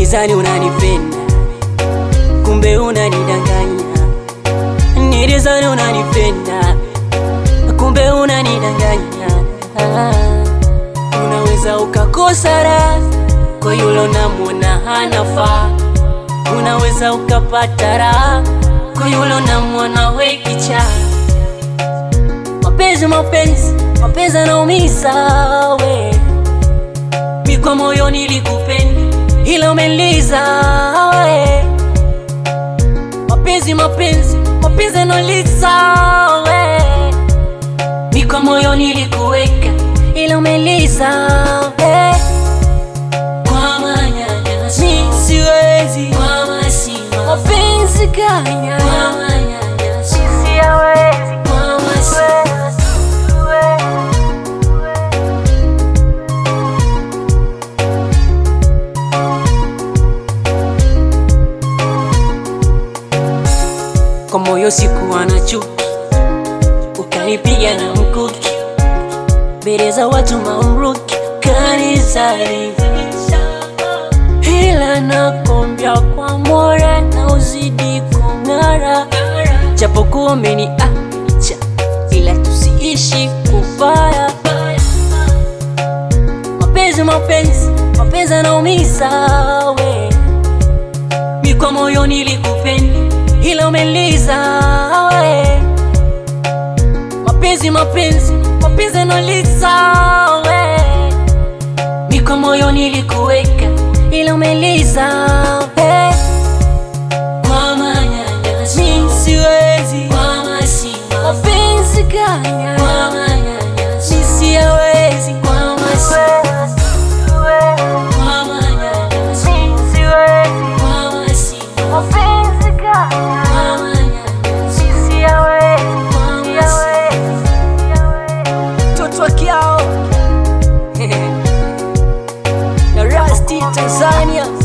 nilizani unanipenda, kumbe unanidanganya. Nilizani unanipenda, kumbe unanidanganya. Unaweza ukakosa raha kwa yule unamwona hanafaa, unaweza ukapata raha kwa yule unamwona we kichaa. Mapenzi, mapenzi, mapenzi yanaumiza we, mi kwa moyo nilikupenda, ila umeliza we. Mapenzi, mapenzi, mapenzi yanaumiza we, mi kwa moyo nilikuweka, ila umeliza we. Kwa manyanyaso, mi siwezi, kwa masima, mapenzi kanya, kwa manyanyaso, mi siyawezi, kwa masima kwa moyo sikuwa na chuki, ukanipiga na mkuki mbele za watu mamruki, kanizalilisha, ila nakwambia kwa moyo na uzidi kung'ara, japokuwa umeniacha, ila tusiishi kubaya. Mapenzi, mapenzi, mapenzi yanaumiza we mi kwa moyo nilikupenda, ila umeliza we. Mapenzi, mapenzi, mapenzi yanaumiza we. Mi kwa moyo nilikuweka, ila umeliza we. Kwa manyanyaso, mi siwezi, kwa masima, mapenzi kanya, kwa manyanyaso, mi siyawezi, kwa masima, kwa manyanyaso, mi siwezi, kwa masima, mapenzi kanya, kwa manyanyaso, mi siyawezi, kwa masima, Mtoto wa Kiao na Rasti Tanzania